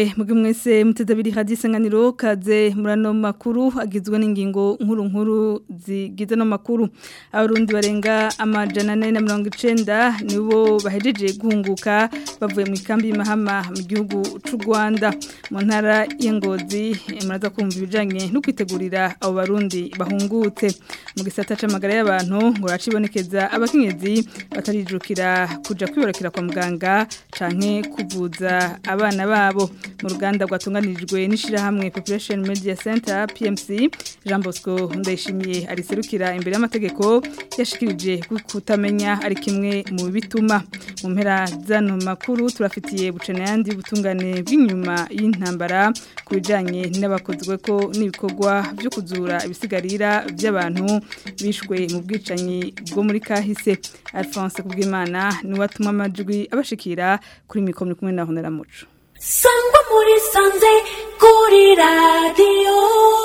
ndabaramukije mugi mwese muteze abiri hadi isanganiro kaze murano makuru agizwe n'ingingo nkuru nkuru zigize no makuru abarundi barenga amajana ane na mirongo icenda nibo bahejeje guhunguka bavuye mu ikambi y'imahama mu gihugu c'u Rwanda mu ntara y'Ingozi muraza kumva ibijanye no kwitegurira abo barundi bahungutse mu gisata c'amagara y'abantu ngo racibonekeza abakenyezi batarijukira kuja kwibarakira kwa muganga canke kuvuza abana babo mu ruganda rwatunganirijwe n'ishirahamwe Population Media Center PMC Jean Bosco Ndayishimiye ariserukira imbere y'amategeko yashikirije kutamenya ari kimwe mu bituma mu mpera zano makuru turafitiye bucana yandi butungane bw'inyuma y'intambara ku bijanye n'abakozwe ko n'ibikorwa byo kuzura ibisigarira by'abantu bishwe mu bwicanyi bwo muri kahise Alphonse Kubwimana ni watuma amajwi abashikira kuri mikoro kumwe na Honera Muco sangwa muri sanze kuri radiyo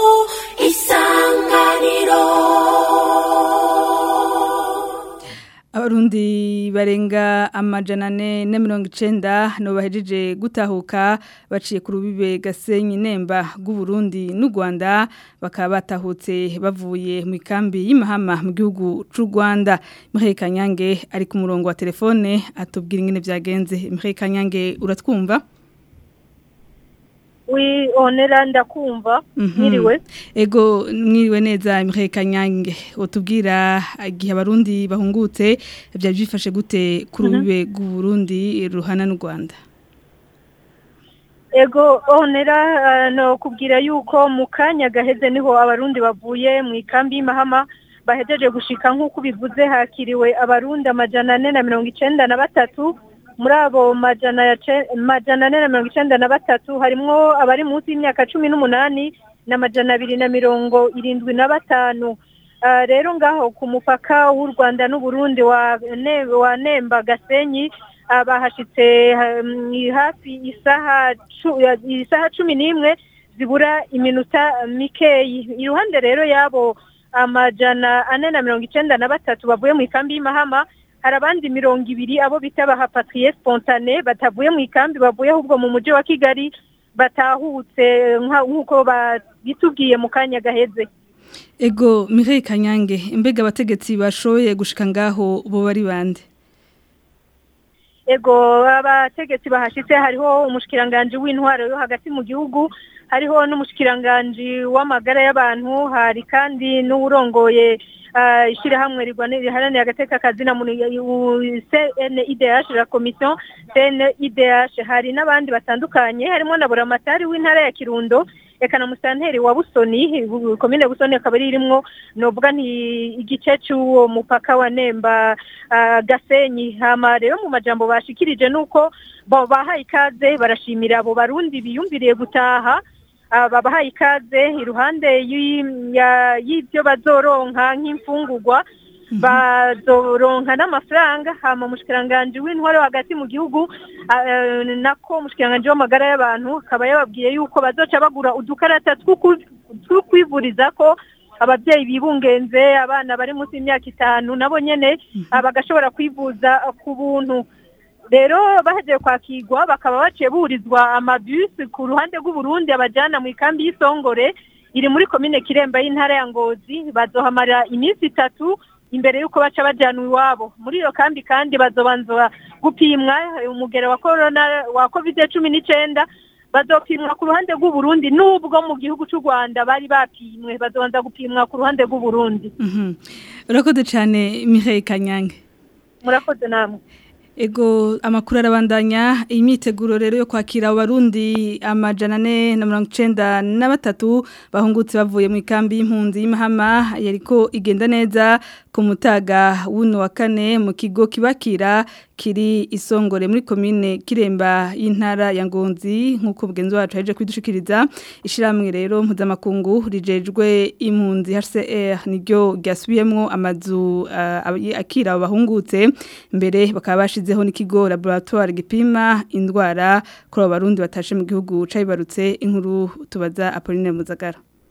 isanganiro Abarundi barenga amajana ane na mirongo icenda no bahejeje gutahuka baciye ku rubibe Gasenyi Nemba rw'Uburundi n'u Rwanda bakaba batahutse bavuye mu ikambi y'imahama mu gihugu c'u Rwanda Mireille Kanyange ari ku murongo wa telefone atubwira ingene vyagenze Mireille Kanyange uratwumva wi onera ndakumva mwiriwe ego mwiriwe neza Mireille Kanyange utubwira igihe abarundi bahungutse byari byifashe gute ku rubibe rw'Uburundi ruhana n'u Rwanda ego onera no kubwira yuko mu kanya gaheze niho abarundi bavuye mu ikambi y'imahama bahejeje gushika nk'uko bivuze hakiriwe abarundi amajana ane na mirongo icenda na batatu muri abo majana ane na mirongo icenda na batatu harimwo abari munsi y'imyaka cumi n'umunani n'amajana abiri na mirongo irindwi na batanu rero ngaho ku mupaka w'u rwanda n'uburundi wa nemba gasenyi bahashitse hafi isaha cumi n'imwe zibura iminota mikeyi iruhande rero y'abo amajana ane na mirongo icenda na batatu bavuye mu ikambi y'imahama hari abandi mirongo ibiri abo bita bahapatriye spontane batavuye mu ikambi bavuye ahubwo mu mujyi wa kigali batahutse nk'uko bitubwiye mu kanya gaheze ego Mireille Kanyange mbega abategetsi bashoboye gushika ngaho bo bari bande ego abategetsi bahashitse hariho umushikiranganje w'intwaro yo hagati mu gihugu hariho n'umushikiranganje w'amagara y'abantu hari kandi n'uwurongoye ishyirahamwe riharanira agateka kazina muntu CNIDH la commission CNIDH hari n'abandi batandukanye harimo na buramatari w'intara ya Kirundo eka na musanteri wa Busoni komine Busoni akaba irimwo novuga nti igice cy'uwo mupaka wa Nemba Gasenyi hama rero mu majambo bashikirije nuko bahaye ikaze barashimira abo barundi biyumviriye gutaha babahaye ikaze iruhande y'ibyo bazoronka nk'imfungurwa bazoronka n'amafaranga hama umushikiranganje w'intwaro hagati mu gihugu nako umushikiranganje w'amagara y'abantu akaba yababwiye yuko bazoca bagura udukarata two kwivuriza ko ababyeyi bibungenze abana bari munsi y'imyaka itanu nabo nyene bagashobora kwivuza ku buntu rero bahejeje kwakirwa bakaba baciye burizwa amabisi ku ruhande rw'uburundi abajyana mu ikambi y'isongore iri muri komine kiremba y'intara ya ngozi bazohamara iminsi itatu imbere y'uko baca bajyana iwabo muri iyo kambi kandi bazobanza gupimwa umugero wa korona wa kovide cumi n'icyenda bazopimwa ku ruhande rw'uburundi n'ubwo mu gihugu cy'u rwanda bari bapimwe bazobanza gupimwa ku ruhande rw'uburundi urakoze cyane Mireille Kanyange murakoze namwe Ego amakuru arabandanya imyiteguro rero yo kwakira abarundi amajana ane na mirongo icenda na batatu bahungutse bavuye mu ikambi y'impunzi y'imahama yariko igenda neza ku mutaga w'uno wa kane mu kigo kibakira kiri isongore muri komine kiremba y'intara ya Ngonzi nkuko bugenzi wacu yaje kwidushikiriza ishiramwe rero mpuzamakungu rijejwe impunzi HCR niryo ryasubiyemwo amazu uh, akira abahungutse mbere bakaba bashizeho n'ikigo laboratoire gipima indwara kuri abarundi batashe mu gihugu cayibarutse inkuru tubaza Apolline Muzagara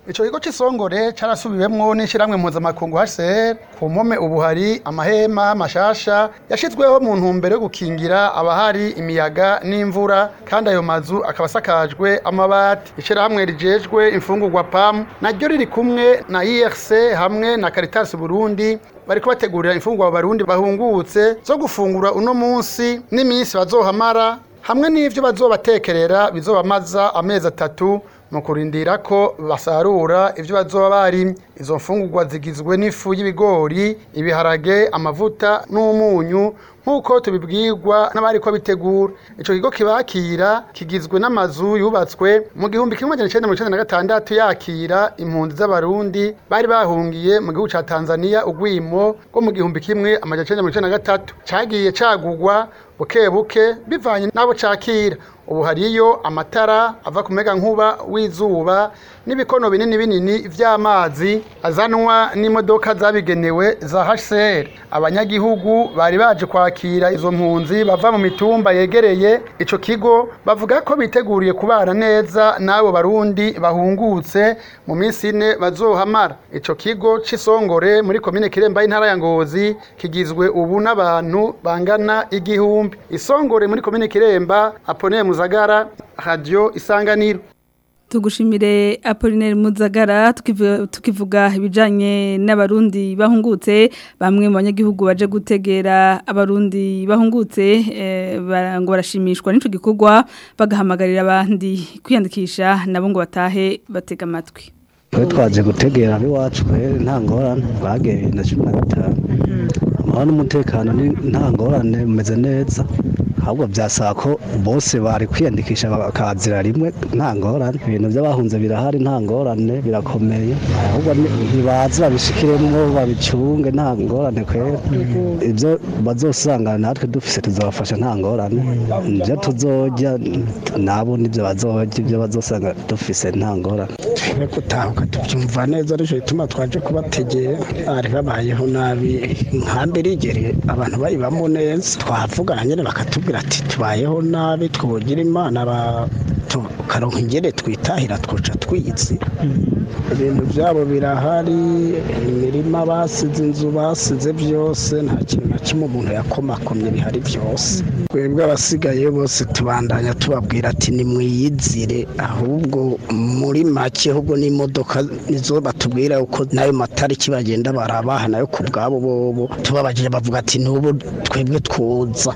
ico kigo c'isongore carasubiwemwo n'ishiramwe mpuzamakungu HCR ku mpome ubu hari amahema mashasha yashizweho mu ntumbero yo gukingira abahari imiyaga n'imvura kandi ayo mazu akaba asakajwe amabati ishirahamwe rijejwe imfungurwa PAM naryo riri kumwe na IRC hamwe na Caritas Burundi bariko bategurira imfungurwa abarundi bahungutse zo gufungura uno munsi n'iminsi bazohamara hamwe n'ivyo bazobatekerera bizobamaza amezi atatu mu kurindira ko basarura ivyo bazoba barimye izo mfungurwa zigizwe n'ifu y'ibigori ibiharage amavuta n'umunyu nk'uko tubibwirwa n'abari ko bitegura ico kigo kibakira kigizwe n'amazu yubatswe mu gihumbi kimwe magana icenda mirongo icenda na gatandatu yakira impunzi z'abarundi bari bahungiye mu gihugu ca tanzania ugwimo rwo mu gihumbi kimwe amajana icenda mirongo icenda na gatatu cagiye cagurwa buke buke bivanye n'abo cakira ubu hariyo amatara ava ku mega nkuba w'izuba n'ibikono binini binini vy'amazi azanwa n'imodoka zabigenewe za HCR abanyagihugu bari baje kwakira izo mpunzi bava mu mitumba yegereye ico kigo bavuga ko biteguriye kubana neza n'abo barundi bahungutse mu minsi ine bazohamara ico kigo c'isongore muri komine Kiremba y'intara ya Ngozi kigizwe ubu n'abantu bangana igihumbi isongore muri komine Kiremba Apollinaire Muzagara Radio Isanganiro Tugushimire Apollinaire Muzagara tukivu- tukivuga ibijanye n'abarundi bahungutse bamwe mu banyagihugu baje gutegera abarundi bahungutse eh, bara- ngo barashimishwa n'ico gikorwa bagahamagarira abandi kwiyandikisha nabo ngo batahe batega amatwi twe twaje gutegera ab'iwacu kweri nta ngorane bageye bibiri na cumi na gatanu amahoro n'umutekano ni nta ngorane bumeze neza ahubwo byasaba ko bose bari kwiyandikisha bakazira rimwe nta ngorane ibintu by'abahunze birahari nta ngorane birakomeye ahubwo ni- ntibaze babishikiremo babicunge nta ngorane kweri ibyo bazosanga natwe dufise tuzabafasha nta ngorane ibyo tuzojya nabo nibyo bazojya ibyo bazosanga dufise nta ngorane twe gutahuka tubyumva neza ariko bituma twaje kubategera bari babayeho nabi inkambi irigereye abantu bayibamo neza twavugana nyine bakatubwira ati tubayeho nabi twogira imana ba- tukaronka ingere twitahira twica twizi ibintu byabo birahari imirima basize inzu basize byose nta kintu na kimwe umuntu yakomakomye bihari byose twebwe abasigaye bose tubandanya tubabwira ati nimwiyizire ahubwo muri make ahubwo n'imodoka nizo batubwira uko n'ayo matariki bagenda barabaha nayo ku bwabo bobo tubabajije bavuga ati n'ubu twebwe twuza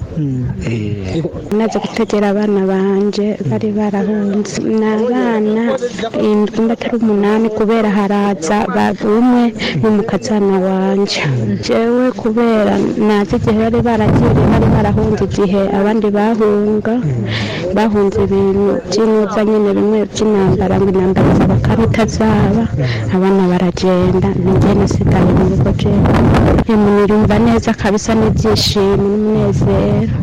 Eh, naje gutegera abana banje bari barahunze ni abana indwi batari umunani kubera haraza umwe n'umukazana wanje jewe kubera nazi igihe bari baragiriye bari barahunze igihe abandi bahunga bahunze ibintu by'inuza nyine bimwe by'intambara ngo intambara izaba kandi itazaba abana baragenda ninjye nasigaye mu rugo jewe nirumva neza kabisa n'ibyishimo n'umunezero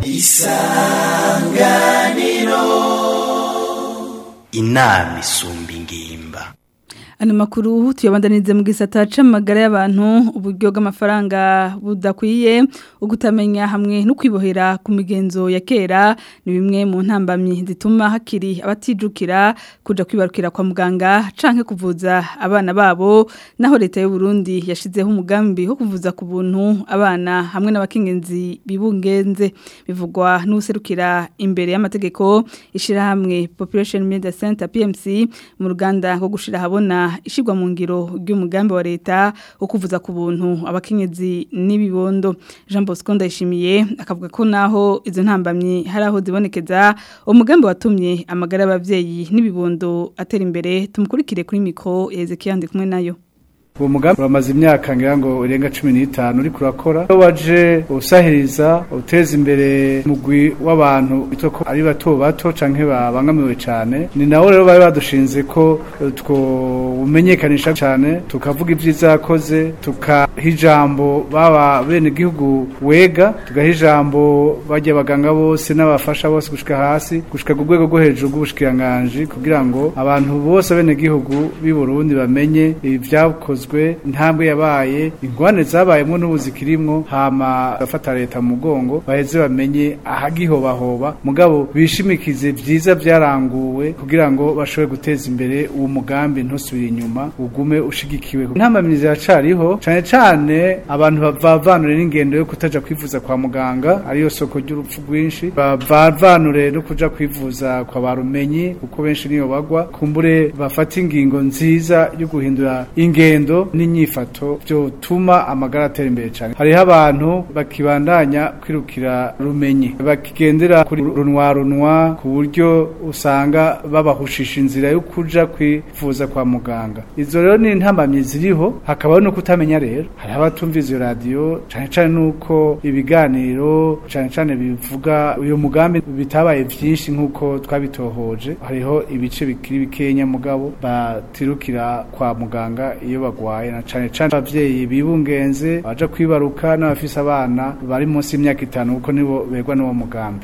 inama isumba ingimba Ano makuru tuyabandanize mu gisata c'amagara y'abantu uburyo bw'amafaranga budakwiye ugutamenya hamwe no kwibohera ku migenzo ya kera ni bimwe mu ntambamyi zituma hakiri abatijukira kuja kwibarukira kwa muganga canke kuvuza abana babo naho leta y'u Burundi yashizeho umugambi wo kuvuza ku buntu abana hamwe n'abakingenzi bibungenze bivugwa n'userukira imbere y'amategeko ishirahamwe Population Media Center PMC mu ruganda rwo gushira habona ishigwa mu ngiro ry'umugambi wa leta wo kuvuza ku buntu abakenyezi n'ibibondo Jean Bosco ndayishimiye akavuga ko naho izo ntambamye hari aho zibonekeza umugambi watumye amagara y'abavyeyi n'ibibondo atera imbere tumukurikire kuri mikro Ezekiel ndi kumwe nayo uwo mugambi uramaze imyaka ngira ngo urenga cumi n'itanu uriko urakora iyo waje usahiriza uteza imbere umugwi w'abantu bitwa ko ari bato bato canke babangamiwe cane ni nawo rero bari badushinze ko eh, twumenyekanisha cane tukavuga ivyiza yakoze tukaha ijambo baba bene gihugu wega tugaha ijambo bajya abaganga bose n'abafasha bose gushika hasi gushika ku rwego rwo hejuru rw'ubushikiranganji kugira ngo abantu bose bene gihugu b'i Burundi bamenye ibyakozwe vyakozwe intambwe yabaye ingwane zabayemwo n'ubu zikirimwo hama bafata leta mu mugongo baheze bamenye ahagihobahoba mugabo bishimikize vyiza vyaranguwe kugira ngo bashobore guteza imbere uwo mugambi ntusubire inyuma ugume ushigikiwe intamamirizi iracariho cane cane abantu bavanure n'ingendo yo kutaja kwivuza kwa muganga ariyo soko ry'urupfu rwinshi bavanure no kuja kwivuza kwa barumenyi kuko benshi niyo bagwa kumbure bafata ingingo nziza yo guhindura ingendo n'inyifato vyotuma amagara atera imbere cane hariho abantu bakibandanya kwirukira rumenyi bakigendera kuri runwa runwa ku buryo usanga babahushisha inzira yo kuja kwivuza kwa muganga izo rero ni intambamyi ziriho hakabaho no kutamenya rero hari abatumviza iyo radiyo cane cane nuko ibiganiro cane cane bivuga uyu mugambi bitabaye vyinshi nk'uko twabitohoje hariho ibice bikiri bikenya mugabo batirukira kwa muganga iyo bagwaye na cane cane abavyeyi bibungenze baja kwibaruka n'abafise abana bari munsi y'imyaka itanu kuko nibo begwa n'uwo mugambi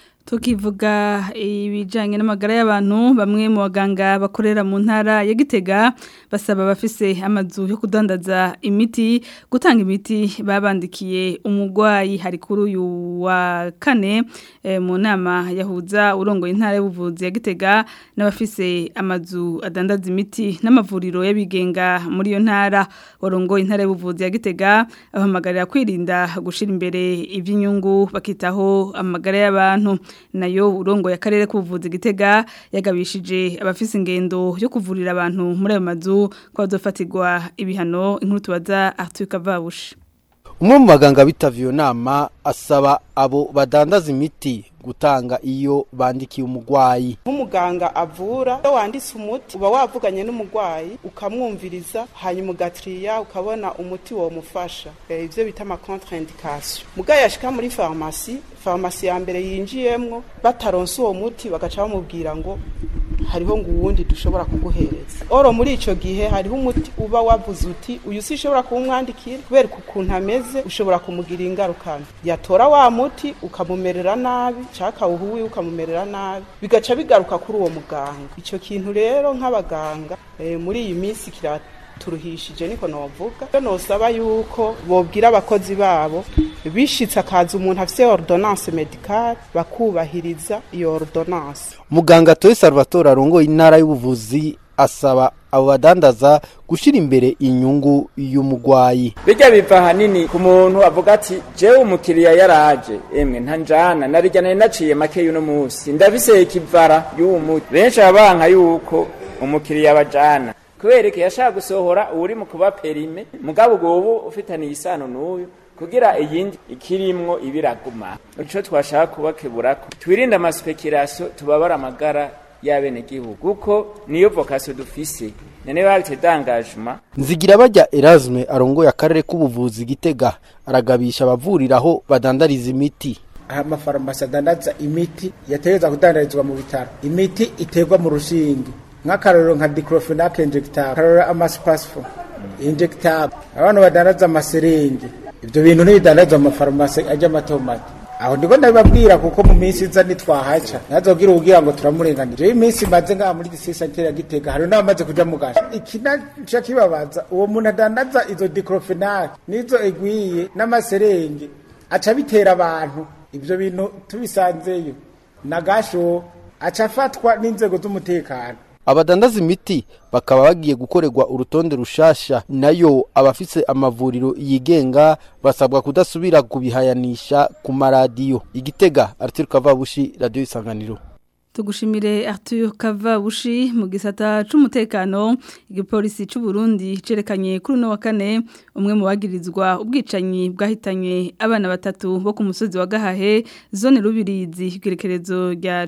tukivuga ibijyanye n'amagara y'abantu bamwe mu baganga bakorera mu ntara ya gitega basaba abafise amazu yo kudandaza imiti gutanga imiti babandikiye umurwayi hari kuri uyu wa kane mu nama yahuza urongoye intara y'ubuvuzi ya gitega n'abafise amazu adandaza imiti n'amavuriro y'abigenga muri iyo ntara warongoye intara y'ubuvuzi ya gitega abahamagarira kwirinda gushyira imbere iby'inyungu bakitaho amagara y'abantu nayo urongo ya karere k'ubuvuzi gitega yagabishije abafise ingendo yo kuvurira abantu muri ayo mazu ko bazofatirwa ibihano inkuru tubaza Arthur Kavabushi umwe mu baganga bitavye iyo nama asaba abo badandaza imiti gutanga iyo bandikiye umugwayi nk'umuganga avura iyo wanditse umuti uba wavuganye n'umugwayi ukamwumviriza hanyuma ugatiriya ukabona umuti womufasha ivyo bita ama contre-indication mugabo yashika muri farumasi farumasi ya mbere yinjiyemwo bataronse uwo muti bagaca bamubwira ngo hariho ngo uwundi dushobora kuguhereza oro muri ico gihe hariho umuti uba wavuze uti uyu si ushobora kuwumwandikira kubera ukuntu ameze ushobora kumugira ingaruka yatora wa muti ukamumerera nabi caka uhuwi ukamumerera nabi bigaca bigaruka kuri uwo muganga ico kintu rero nk'abaganga e, muri iyi minsi kira turuhishije niko novuga cyo nosaba yuko bobwira abakozi babo bishitse akaza umuntu afise ordonnance medicale bakubahiriza iyo ordonnance muganga Toye Salvatore arongoye intara y'ubuvuzi asaba abo badandaza gushira imbere inyungu y'umugwayi bijya biva hanini ku muntu avuga ati jewe umukiriya yaraje emwe ntanjana narijya nari naciye make y'uno munsi ndabiseye ikivara y'uwo muti benshi abanka yuko umukiriya bajana kubera ko yashaka gusohora uri mu kuba perime mugabo ubu ufitaniye isano n'uyu kugira iyindi ikirimwo ibiraguma ico twashaka kubakeburako twirinde amaspekirasiyo tubabara amagara y'abenegihugu kuko niyo vokasiyo dufise none barite dangajuma nzigira bajya Erasme arongoye akarere k'ubuvuzi gitega aragabisha abavuriraho badandariza imiti aha amafarumasi adandaza imiti yategereza kudandarizwa mu bitaro imiti iterwa mu rushinge nk'akarorero nka diclofenac injectable akarorero amasipasifo injectable abantu badandaza amaseringe ibyo bintu ntibidandarizwa mu mafarumasi ajya matomati aho ndiko ndabibabwira kuko mu minsi iza nitwahaca nazogira ubwira ngo turamurenganira iyo iminsi imaze ngaha muri district ya Gitega hari n'abamaze kuja mu gasho ikinaca kibabaza uwo muntu adandaza izo diclofenac nizo egwiye n'amaserenge aca bitera abantu ibyo bintu tubisanzeyo na gasho aca afatwa n'inzego z'umutekano abadandaza imiti bakaba bagiye gukorerwa urutonde rushasha nayo abafise amavuriro yigenga basabwa kudasubira kubihayanisha ku maradiyo igitega Arthur Kavabushi radio isanganiro tugushimire Arthur Kavabushi mu gisata c'umutekano igipolisi c'u Burundi cerekanye kuri no wa kane umwe mu bagirizwa ubwicanyi bwahitanye abana batatu bo ku musozi wa Gahahe zone rubirizi igerekerezo rya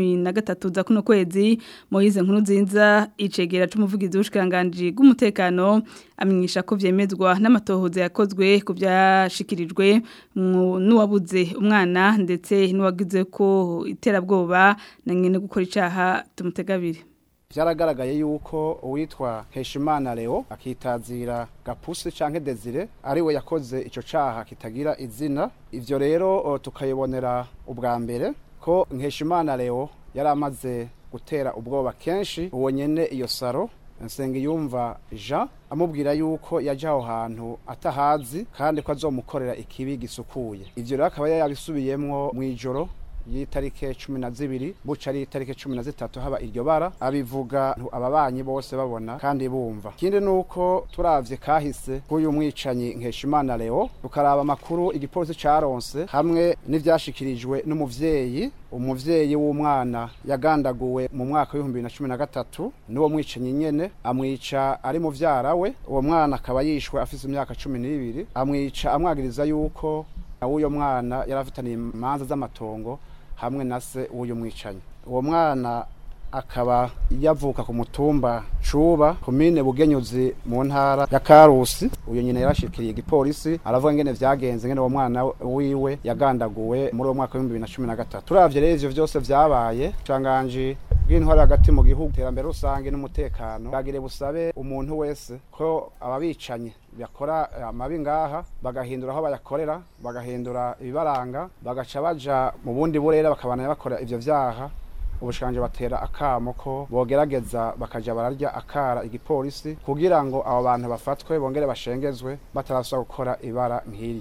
13 za kuno kwezi Moise nkuru nzinza icegera c'umuvugizi w'ushikanganje bw'umutekano amenyesha ko vyemezwa n'amatohoza yakozwe ku byashikirijwe n'uwabuze umwana ndetse n'uwagize ko iterabwoba na nyene gukora icaha tumutegabire byaragaragaye yuko uwitwa Heshimana Leo akitazira Gapusi canke Desire ari we yakoze ico caha kitagira izina ivyo rero tukayibonera ubwa mbere ko Heshimana Leo yari amaze gutera ubwoba kenshi uwo nyene iyo saro Nsengiyumva Jean amubwira yuko yaje aho hantu atahazi kandi ko azomukorera ikibi gisukuye ivyo rero akaba yabisubiyemwo mw'ijoro y'itarike cumi na zibiri buca ari itarike cumi na zitatu haba iryo bara abivuga ababanyi bose babona kandi bumva ikindi ni uko turavye kahise k'uyu mwicanyi nkeshimana leo tukaraba amakuru igipolisi caronse hamwe n'ivyashikirijwe n'umuvyeyi umuvyeyi w'umwana yagandaguwe mu mwaka w'ibihumbi bibiri na cumi na gatatu n'uwo mwicanyi nyene amwica ari muvyara we uwo mwana akaba yishwe afise imyaka cumi n'ibiri amwica amwagiriza yuko uyo mwana yari afitaniye imanza z'amatongo hamwe na se w'uyu mwicanyi uwo mwana akaba yavuka ku mutumba cuba komine bugenyuzi mu ntara ya karusi uyu nyine yarashikiriye igipolisi aravuga ngene vyagenze ngene uwo mwana wiwe yagandaguwe muri uwo mwaka w'ibihumbi bibiri na cumi na gatatu turavye rero ivyo vyose vyabaye canganji bw'intwari hagati mu gihugu iterambere rusange n'umutekano bagire busabe umuntu wese ko ababicanyi bakora amabi ngaha bagahindura aho bayakorera bagahindura ibibaranga bagaca baja mu bundi burere bakabana bakora ivyo vyaha ubushikanje batera akamo ko bogerageza bakaja bararya akara igipolisi kugira ngo abo bantu bafatwe bongere bashengezwe batarasubira gukora ibara nk'iri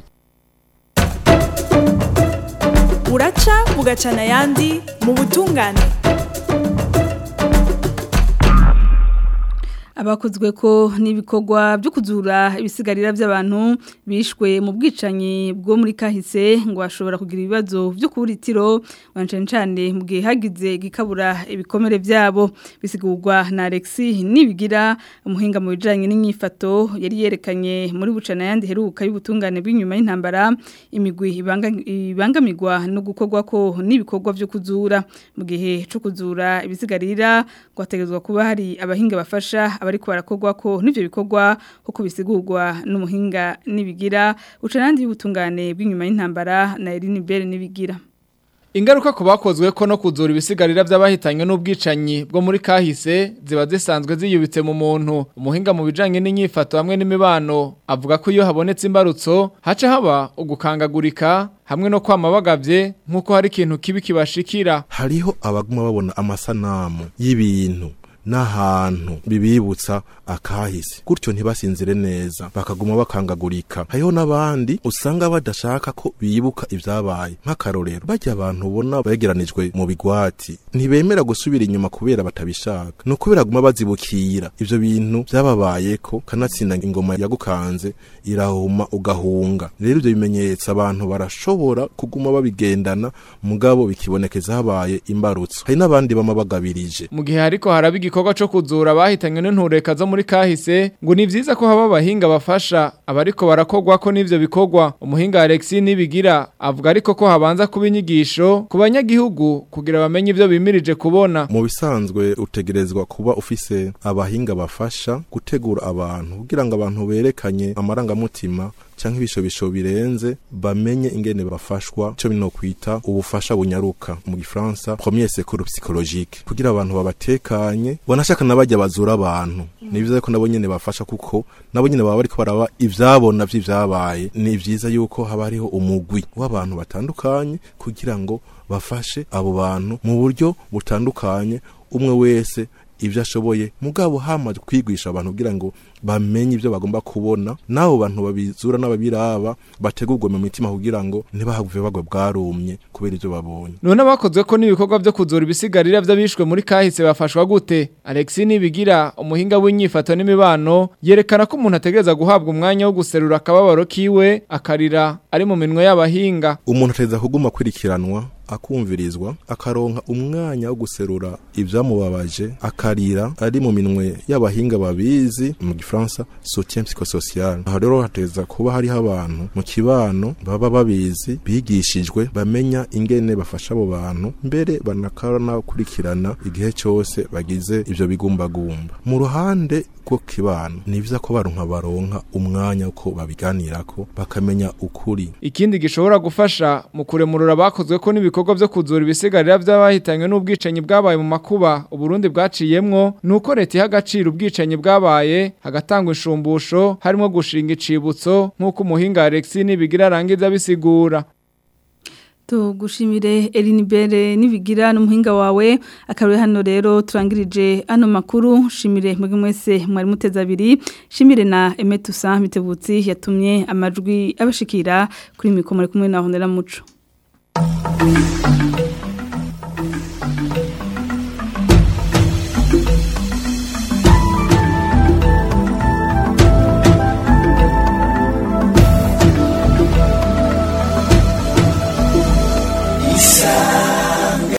uraca bugacana ayandi mu butungane abakozwe ko n'ibikorwa byo kuzura ibisigarira by'abantu bishwe mu bwicanyi bwo muri kahise ngo bashobora kugira ibibazo byo kuburitiro cyane cyane mu gihe hagize gikabura ibikomere byabo bisigurwa na Alexis nibigira umuhinga mu bijanye n'inyifato yari yerekanye muri bucana yandi heruka y'ubutungane bw'inyuma y'intambara imigwi ibangamirwa no gukorwa ko n'ibikorwa byo kuzura mu gihe cyo kuzura ibisigarira ngo hategezwa kuba hari abahinga bafasha abariko barakorwa ko n'ivyo bikorwa uko bisigurwa n'umuhinga nibigira ucanandi y'ubutungane bw'inyuma y'intambara na Eline Bell nibigira Ingaruka ku bakozwe ko no kuzura ibisigarira by'abahitanywe n'ubwicanyi bwo muri kahise ziba zisanzwe ziyubitse mu muntu umuhinga mu bijanye n'inyifato hamwe n'imibano avuga ko iyo habonetse imbarutso haca haba ugukangagurika hamwe no kwama bagavye nk'uko hari ikintu kibi kibashikira hariho abaguma babona amasanamu y'ibintu n'ahantu bibibutsa akahise gutyo ntibasinzire neza bakaguma bakangagurika hariho n'abandi usanga badashaka ko bibuka ibyabaye nk'akarorero bajya abantu ubona begeranijwe mu bigwati ntibemera gusubira inyuma kubera batabishaka ni ukubera guma bazibukira ivyo bintu byababayeko kanatsinda ingoma yagukanze irahuma ugahunga rero ivyo bimenyetso abantu barashobora kuguma babigendana mugabo bikibonekeza habaye imbarutso hari n'abandi bama bagabirije mu gihe hariko haraba igikorwa co kuzura abahitanywe n'intureka zo muri kahise ngo ni vyiza ko haba abahinga bafasha abariko barakorwa ko n'ivyo bikorwa umuhinga Alexis nibigira avuga ariko ko habanza kuba inyigisho ku banyagihugu kugira bamenye ivyo bimirije kubona mu bisanzwe utegerezwa kuba ufise abahinga bafasha gutegura abantu kugira ngo abantu berekanye amarangamutima canke ibishobisho birenze bamenye ingene bafashwa cyo bino kwita ubufasha bunyaruka mu gifaransa premier secours psychologique kugira abantu babatekanye banashaka nabajya bazura abantu ni byiza ko nabo nyene bafasha kuko nabo nyene baba bariko baraba ivyabona vy'ivyabaye ni vyiza yuko haba hariho umugwi w'abantu batandukanye kugira ngo bafashe abo bantu mu buryo butandukanye umwe wese ibyo ashoboye mugabo hamaze kwigisha abantu kugira ngo bamenye ibyo bagomba kubona n'abo bantu babizura n'ababiraba bategurwe mu mitima kugira ngo ntibahave bagwe bwarumye kubera ibyo babonye none abakozwe ko n'ibikorwa byo kuzura ibisigarira by'abishwe muri kahise bafashwa gute Alexis nibigira umuhinga w'inyifato n'imibano yerekana ko umuntu ategereza guhabwa umwanya wo guserura akababaro kiwe akarira ari mu minwe y'abahinga umuntu ategereza kuguma kwirikiranwa akumvirizwa akaronka umwanya wo guserura ibyamubabaje akarira ari mu minwe y'abahinga babizi mu gifaransa soutien psychosocial aho rero hateza kuba hariho abantu mu kibano baba babizi bigishijwe bamenya ingene bafasha abo bantu mbere banakana kurikirana igihe cyose bagize ivyo bigumbagumba mu ruhande rwo kibano ni byiza ko baronka baronka umwanya uko babiganirako bakamenya ukuri ikindi gishobora gufasha mu kuremurura abakozwe ko n'ibikorwa byo kuzura ibisigarira by'abahitanywe n'ubwicanyi bwabaye mu makuba uburundi bwaciyemwo ni uko leta iha agaciro ubwicanyi bwabaye hagatangwa inshumbusho harimo gushinga icibutso nk'uko umuhinga Alexis nibigira arangiza bisigura tugushimire Elinibere nibigira n'umuhinga wawe akaruye hano rero turangirije ano makuru shimire mwege mwese mwari muteza abiri shimire na Emetusa mitebutsi yatumye amajwi abashikira kuri mikoro kumwe na Honera Muco